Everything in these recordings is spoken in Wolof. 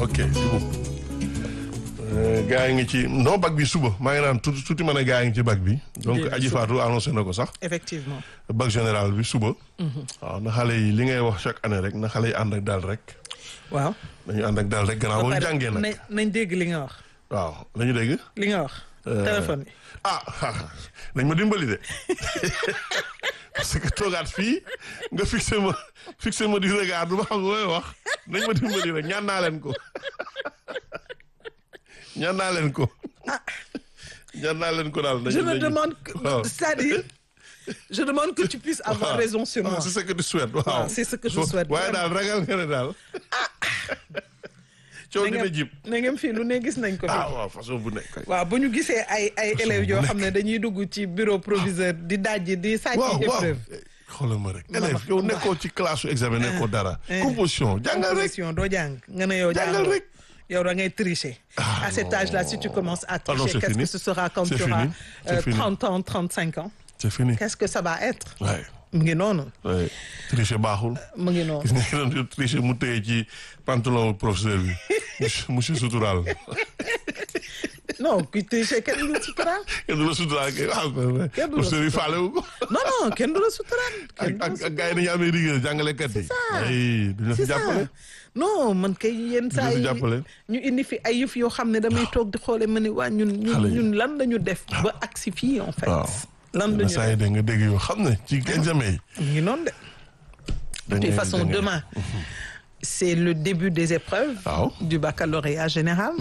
ok Ibou. gaa yi ngi ci non bac bi suba maa ngi naan tuuti tuuti ma ne gaa yi ngi ci bac bi. donc Déedéet, Aji suba. Fatou annoncé na ko sax. effectivement bac général bi suba. waaw na xale yi li ngay wax chaque année rek na xale yi ànd ak daal rek. waaw. dañu ànd ak daal rek gannaaw ba ñu pare jàngee nag. nañ nañ dégg li nga wax waaw lañu dégg. li nga wax. téléphone bi. ah nañ ma dimbali de parce que toogaat fii nga fixé ma fixé ma du regard du ma xam looy wax nañ ma dimbali rek ñaan naa leen ko ñaan naa leen ko ñaan naa leen ko daal. je nañu- me nañu- demande que- waaw. c'est-à-dire je demande que tu puisses avoir waaw. raison sur moi. Ah, c'est ce que tu souhaites waaw. Waaw, c'est ce que je Fo- souhaite, waaye daal ragal nga ne daal. coow dina jib. na ngeen fii lu ne gis nañ ko fi. ah waaw façon bu nekk. waaw bu ñu gisee ay ay élèves yoo nekk. xam ne dañuy dugg ci bureau proviseur di dajji di sàcc waaw waaw épreuve. xoolal ma rek. Ma élève wax, yow ma nekkoo ci classe su examen nekkoo dara. eh. composition jàngal rek. composition doo jàng nga ne yow Jàngal jàngal rek. yow da ngay tricher. Ah, à cet âge-là si tu commences à Ah non, tricher c'est qu'est-ce fini. que ce sera quand C'est tu auras fini. C'est euh, fini. 30 ans 35 ans c'est fini. qu'est-ce que ça va être. waaye mu ngi noonu waaye tricher baaxul. mu ngi noonu. gis nga ki doon tricher mu téye ci pantalon professeur bi monsieur monsieur Soutural. non kuy tricher kenn du la suturaal. kenn du la Soutural kay waaw Kenn du la professeur yi faale wu ko. non non kenn du la suturaal. kenn ak du la ak ak gars yi dañuy amee rigueur jàngalekat yi. ay duñu la fi c'est ça jàppale. non man kay yenn saa fi yi jàppale. ñu indi fi ay yëf yoo xam ne damay toog di xoole ma ne waa ñun ñun Xale yi. ñun lan la ñu def ba agsi fii en fait waaw. lan la yenn ñu saa yi def da nga dégg yoo xam ne ci examen yi. mu ngi noonu de de toute façon demain c'est le début des épreuves Waaw. du baccalauréat général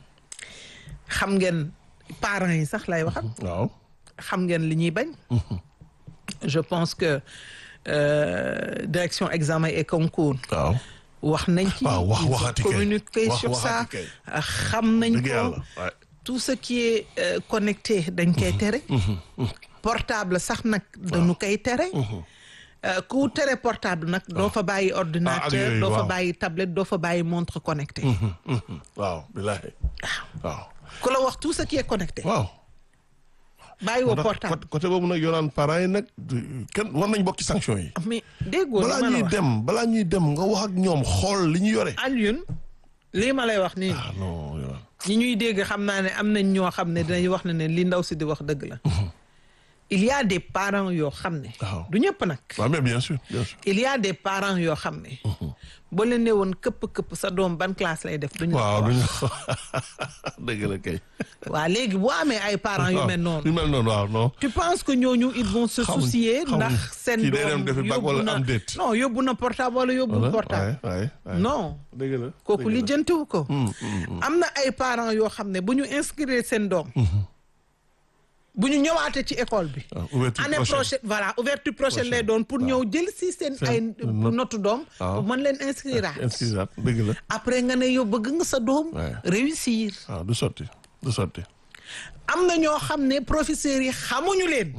xam ngeen parents yi sax lay waxal waaw. xam ngeen li ñuy bañ je pense que euh, direction examen et concours waaw. wax nañ ci waaw wax ils ont waxati kay. communiqué Wax sur ça waxati kay. xam nañ dëgg ko yàlla waaye. tout ce qui est euh, connecté dañ koy tere portable sax nag dañu koy tere Euh, ku tere portable nag doo fa bàyyi ordinateur yooyu, doo fa waaw. bàyyi tablette doo fa bàyyi montre connecté waaw bilaay. waaw. ku la wax tout ce qui est connecté waaw. bàyyi woo ndax portable côté côté boobu nag yoraan parents yi nag du- kenn war nañ bokk ci sanction yi. mais déggoo li balaa ma la ñuy wax dem balaa ñuy dem nga wax ak ñoom xool li ñu yore. Alioune lii ma lay wax nii ah non yoraan. ñi ñuy dégg xam naa ne am nañ ñoo xam ne dinañ wax ne ne li ndaw si di wax dëgg la il y a des parents yoo xam ne Waaw. du ñëpp nag waaw mais bien sûr bien sûr. il y a des parents yoo xam ne boo leen ne woon këpp këpp sa doom ban classe lay def duñu la waaw ko du wax ñu dëgg la kay. waaw léegi boo amee ay parents yu waaw mel noonu yu mel noonu waaw non. tu penses que ñooñu ils vont se Xamuñ- soucier xamuñ ndax seen kii day dem doom defi bac yóbbu wala na am déet. non yóbbu na portable wala yóbbu Voilà, portable waay, waay, waay. non dëgg la. kooku dëgg la. li jëntiwu ko Hum, hum, hum. am na ay parents yoo xam ne bu ñu inscrire seen doom bu ñu ñëwaatee ci école bi waaw ouverture année prochaine. prochaine voilà ouverture prochaine Prochaine. lay doon pour ñëw jël si seen Seen ay note. notu doom waaw. pour mën leen inscrire inscrire dëgg la. après nga ne yow bëgg nga sa doom Ouais. réussir waaw du sotti du sotti. am na ñoo xam ne professeurs yi xamuñu leen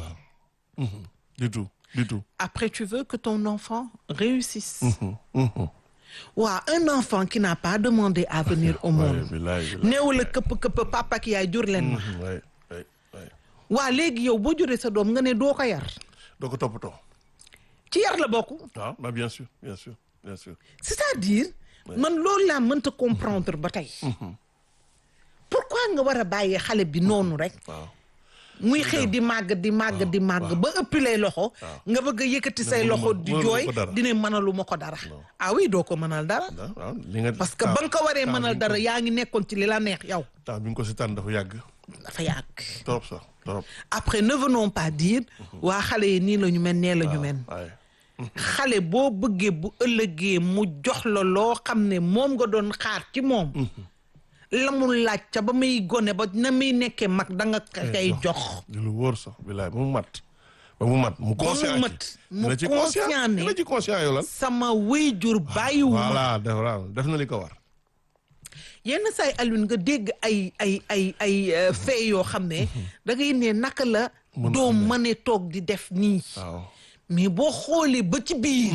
du tout du tout. après tu veux que ton enfant réussisse Hum, hum, hum. waaw un enfant qui n'a pas demandé à venir au waay monde bilaay bilaay. néew la këpp këpp papa ak yaay jur leen ma Hum, waay waay waay. waa léegi yow boo juree sa doom nga ne doo ko yar doo ko toppatoo. ci yar la bokk waaw bah bien sûr bien sûr bien sûr. c'est-à-dire man loolu laa mënta comprendre ba tey pourquoi nga war a bàyyee xale bi noonu rek waaw. muy xëy di màgg di màgg di màgg ba ëppi lay loxo nga bëgg a yëkkati say mënuma- loxo di mënaluma jooy ko dara. dina mënalu ma ko dara ah oui doo ko mënal dara ah waaw li nga. parce que ba nga ko waree mënal dara yaa ngi nekkoon ci li la neex yow temps bi nga ko si tànn dafa yàgg. dafa yàgg trop sax trop. après ne venons pas dire waa xale yi nii la ñu mel nee la ñu mel waaye. xale boo bëggee bu ëllëgee mu jox la loo xam ne moom nga doon xaar ci moom la mu laaj ca ba muy gone ba na muy nekkee mag da nga kay jox di lu wóor sax bilaay ba mu mat. ba mu mat mu conscient mat, ci. mu dina ci conscient ne- dina ci conscient yow lan. sama wéyjur bàyyiwuma voilà def waaw def na li ko war. yenn saay Alioune nga dégg ay ay ay ay euh, fait yoo xam ne da ngay ne naka la Mën doo mëne toog di def nii waaw. mais boo xoolee ba ci biir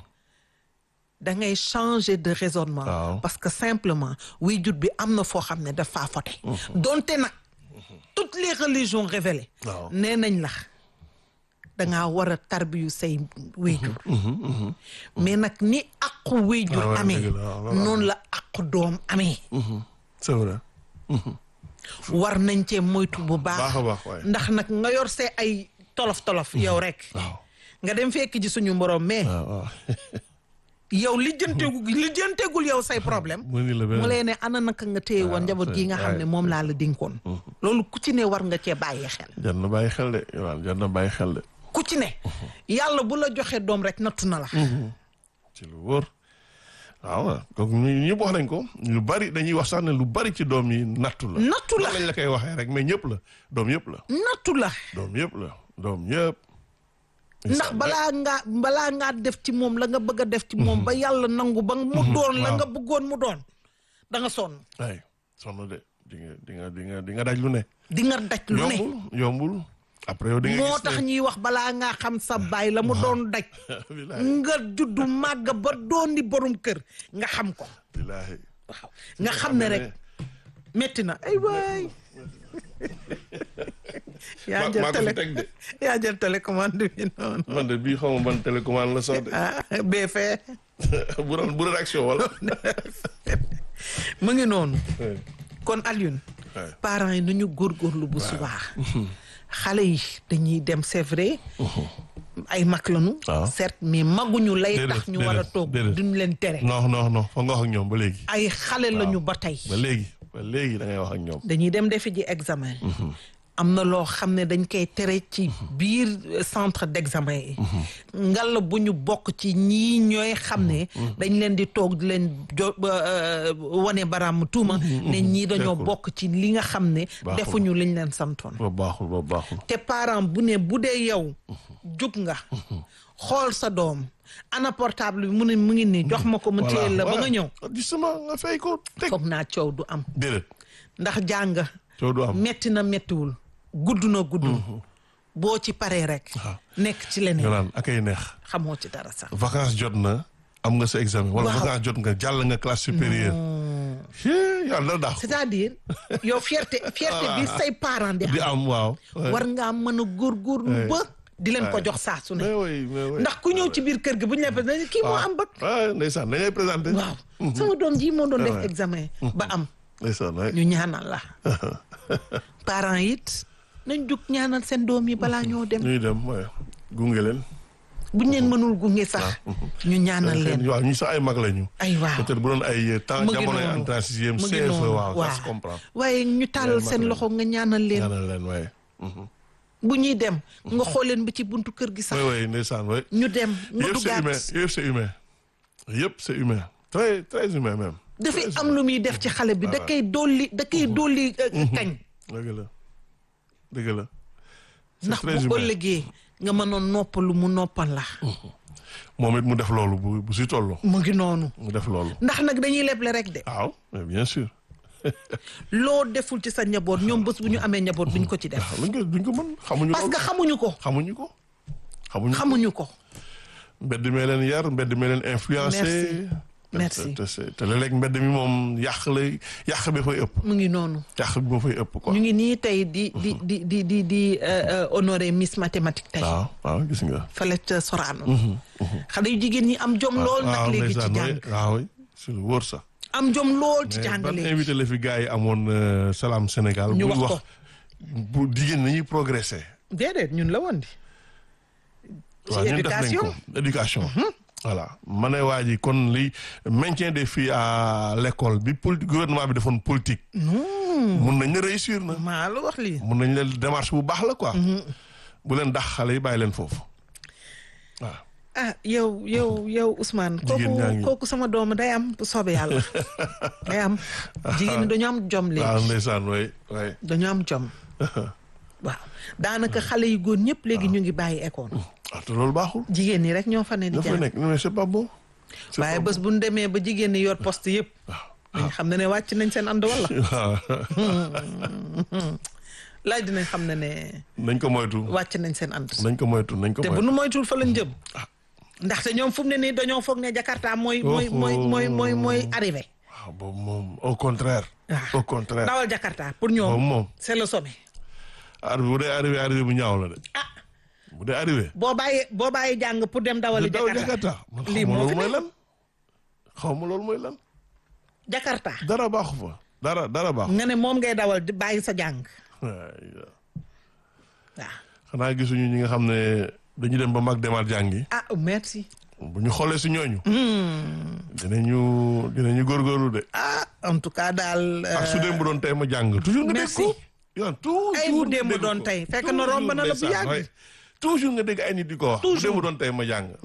da ngay changer de raisonnement Waaw. parce que simplement waajur bi am na foo xam ne dafa fote donte nag toutes les religions révélées Waaw. nee nañ la dangaa war a tarbiyu say waajur mais nag ni aqu waajur Ah ouais, amee dëgg la, waaw, waaw. noonu la aqu yàqu doom amee c'est vrai war nañ cee moytu bu baax baax a baax waaye ndax nag nga yor see ay tolof tolof yow rek waaw nga dem fekk ji suñu borom mais waaw waaw yow lijjanteegu lijjanteegul yow say problème mu ni la mu benn lee ne ana naka nga téye woon njaboot gi nga xam ne moom laa la dénkoon loolu ku ci ne war nga cee bàyyi xel jar na bàyyi xel de waaw jar na bàyyi xel de ku ci ne yàlla bu la joxee doom rek nattu na la ci lu wóor waaw donc ñu ñëpp wax nañ ko lu bari dañuy wax sax ne lu bari ci doom yi nattu la nattu la loolu lañ la koy waxee rek mais ñëpp la doom yëpp la nattu la doom yëpp la doom yëpp ndax balaa ngaa balaa ngaa def ci moom la nga bëgg a def ci moom ba yàlla nangu ba mu doon la waaw. nga bëggoon mu doon da nga sonn ay sonn de di nga di nga di nga di nga daj lu ne di nga daj lu ne yombul yombul après yow di nga moo gis tax ne- ñuy wax balaa ngaa xam sa baay la mu doon daj Bilaay, nga juddu màgg ba doon di borom kër nga xam ko bilaay. waaw nga xam ne rek metti na ay waay yaa Ma- jël maa ko télé fi teg de. yaa jël télécommande bi noonu man de bii xaw ma ban télécommande la sax de ah bee fee bu doon bu rédaction wala mu ngi noonu Ouais, kon Alioune ouais. parents yi nañu góorgóorlu bu subaa xale yi dañuy dem c'est vrai ay mag lañu waaw. certes mais maguñu lay Déedéet, tax ñu war a déedéet, toog déedéet. duñ leen tere non non non fa nga wax ak ñoom ba léegi ay xale lañu ba tey ba léegi ba léegi da ngay wax ak ñoom dañuy dem defi ji examen am na loo xam ne dañ koy tere ci biir centre d'examen yi ngalla bu ñu bokk ci ñii ñooy xam ne dañ leen di toog di leen jo euh, wane baraam tuuma ne ñii dañoo D'accord. bokk ci li nga xam ne Baaxul. defuñu liñ leen santoon ba baaxul ba baaxul te parent bu ne bu dee yow jug nga xool sa doom ana portable bi mu ne mu ngi nii jox ma ko mu téye la ba nga ñëw justement nga fay ko teg foog naa coow du am déedéet ndax jàng coow du am metti na mettiwul gudd na guddul boo ci paree rek nekk ci nga leneen naan akay neex xamoo ci dara sax vacances jot na am nga sa examen wala Waaw. vacances jot nga jàll nga classe supérieure Hee, yàlla daax c'est-à-dire yow fierté fierté bi say parents di di am am waaw war ngaa mën a góorgóorlu ba di leen ko jox saa su ne mais oui mais oui ndax ku ñëw ci biir kër gi bu ñu la présenté kii moo am bac ah ndeysaan dañuy présenté waaw sama doom ji moo doon def Ouais. examen ba am ndeysaan waay ñu ñaanal la parents it nañ jug ñaanal seen doom yi balaa ñoo dem ñuy dem waay gunge leen buñ leen mënul gunge sax ñu ñaanal leen waaw ñu sax ay mag lañu ay waaw peut-être bu doon ay temps mu ngi jamono noonu entrée en sixième mu ngi CFE noonu waaw ça se comprend waaye ñu tàllal mag seen lañu. loxo nga ñaanal leen ñaanal leen waaye bu ñuy dem nga xool leen ba ci buntu kër gi sax waay waay ndeysaan waay ñu dem nga yëpp c'est humain duggaat yëpp c'est humain yëpp c'est humain très très humain même dafay am lu muy def ci xale bi da koy dolli da koy dolli euh, kañ dëgg la dëgg la c'est ndax très bu humain ëllëgee nga mënoon noppalu mu noppal la moom it mu def loolu bu bu si toll mu ngi noonu mu def loolu ndax nag dañuy leble rek de waaw mais bien sûr loo deful ci sa njaboot ñoom bés bu ñu amee njaboot duñ ko ci def waaw luñ ko duñ ko mën xamuñu parce ko que xamuñu ko xamuñu ko xamuñu ko xamuñu ko mbedd mee leen yar mbedd mee leen influencé Merci. te te te léeg-léeg mbedd mi moom yàq la yàq bi fay ëpp mu ngi noonu yàq bi moo fay ëpp quoi ñu ngi nii tey di di di di di di euh, euh, honorer Miss Mathématique tey waaw waaw gis nga fële ca Sorano xale yu jigéen ñi am jom lool nag waaw léegi ci ndeysaan jàng waay waaw waay si lu wóor sax am jom lool ci mais jàng ban léegi invité la fi gars yi amoon euh, Salam Sénégal Ñu buy wax ko. bu jigéen nañuy progressé déedéet ñun la woon di ci waaw ñun def nañ éducation ko éducation voilà ma ne waa ji kon li maintien des filles à l'école bi poli gouvernement bi defoon politique mun nañ ne réussir na maa la wax lii mun nañ leen démarche bu baax la quoi bu leen dax xale yi bàyyi leen foofu waaw ah yow yow yow Ousmane Jigéen kooku ñaa ngi- kooku sama doom day am bu soobee yàlla day am jigéen ñi dañu am jom waaw léegi ndeysaan way way dañu am jom waaw daanaka xale yu góor ñëpp léegi ñu ngi bàyyi école ah te loolu baaxul jigéen ñi rek ñoo fa ne di dafa jàng nekk mais c'est pas bon c'est waaye pas bés bu ñu demee ba jigéen ñi yor poste yëpp dañ xam ne ne wàcc nañ seen ànd wala bon. waaw laaj dinañ xam ne ne nañ ko moytu wàcc nañ seen ànd nañ ko moytu nañ ko te bu moytu nu moytuwul fa lañ jëm ndaxte ñoom fu mu ne nii dañoo foog ne Jakarta mooy mooy mooy mooy mooy mooy arrivé waaw boobu moom au contraire Ah. au contraire dawal Jakarta pour moom ñoom moom c'est le sommet arrivé bu dee arrivé arrivé bu ñaaw la de ah bu dee arrivé boo bàyyee boo bàyyee jàng pour dem dawali daw Jakarta Jakarta man lii xaw ma moo loolu fi mooy ne lan xaw ma loolu mooy lan Jakarta dara baaxu fa dara dara baaxu nga ne moom ngay dawal di bàyyi sa jàng waay waaw xanaa gisuñu ñi nga xam ne dañu dem ba mag demaat jàngi ah merci bu ñu xoolee si ñooñu dinañu dinañu góorgóorlu de ah en tout cas daal euh, ak su démb doon tey ma jàng toujours nga dégg merci. ko yow toujours Ay, bu nga démb dégg doon ko. tey, fekk na romb na la bu Toujours, yàgg. ndeysaan, waay. toujours nga dégg ay nit di ko wax bu Toujours. démb doon tey ma jàng